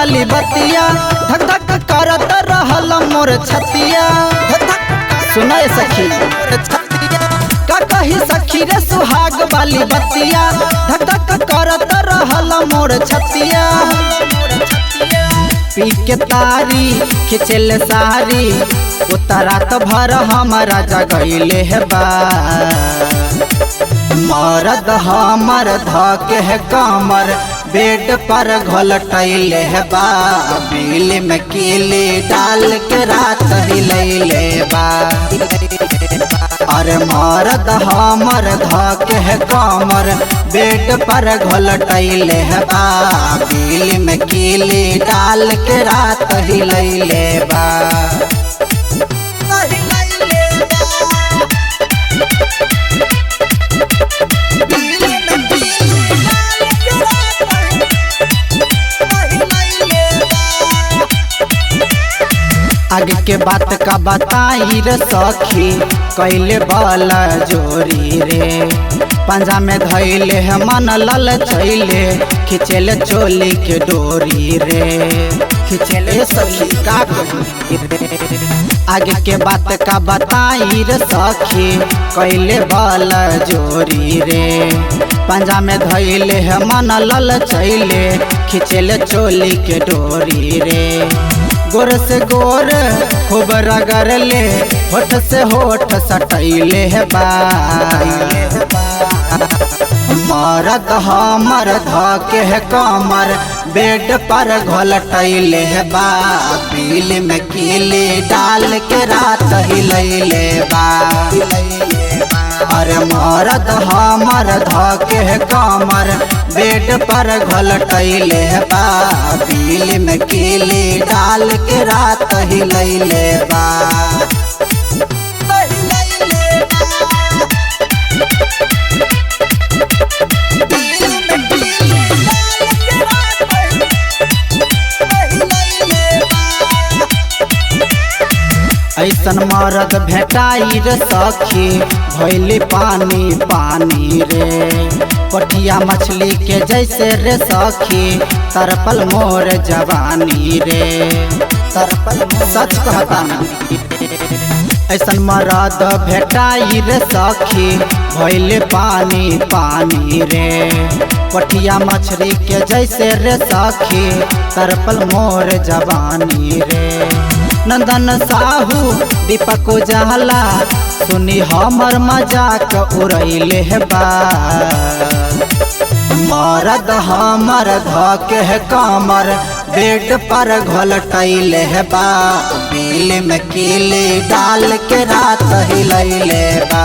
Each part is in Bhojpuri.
वाली बतिया धक धक करत रहल मोर छतिया धक धक सुनाए सखी का कही सखी रे सुहाग वाली बतिया धक धक करत रहल मोर छतिया पी के तारी खिचल सारी उतरात भर हमारा जगैले है बा मरद हमर धके है कमर बेड पर घोलटैले है बा बिल में कीली डाल के रात हिलैले बा अरे मरद हमर धके है कमर बेड पर घोलटैले है बा बिल में कीली डाल के रात हिलैले बा आगे के बात का बताई रे सखी कैले वाला जोरी रे पंजा में धैले है मन लल छैले खिचेले चोली के डोरी रे खिचेले सखी का कही रे आगे के बात का बताई रे सखी कैले वाला जोरी रे पंजा में धैले है मन लल छैले खिचेले चोली के डोरी रे गोर से गोर खूब रगड़ ले होठ से होठ सटैले है बा मरद हमर धके है कमर बेड पर घोलटैले है बा बिल में कीली डाल के रात हिलैले बा अरे मरद हमर धके है कमर बेड पर घोलटैले है बा बिल में कीली डाल के रात हिलैले बा ऐसन मरद भेटाई रे सखी भैली पानी पानी रे पटिया मछली के जैसे रे सखी तरपल मोर जवानी रे तरपल सच कहता ऐसन मरद भेटाई रे सखी भैले पानी पानी रे पटिया मछली के जैसे रे सखी तरपल मोर जवानी रे नंदन साहू दीपक उजाला सुनी हमर मजाक उड़ैले है बा मरद हमर धके है कमर बेड पर घोलटैले है बा बिल में कीली डाल के रात हिलैले बा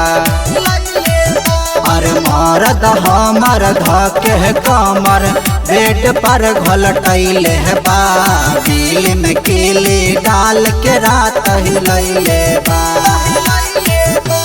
अरे मरद हमर धके है कमर बेड पर घोलटैले है बा बिल में कीली डाल के रात हिलैले बा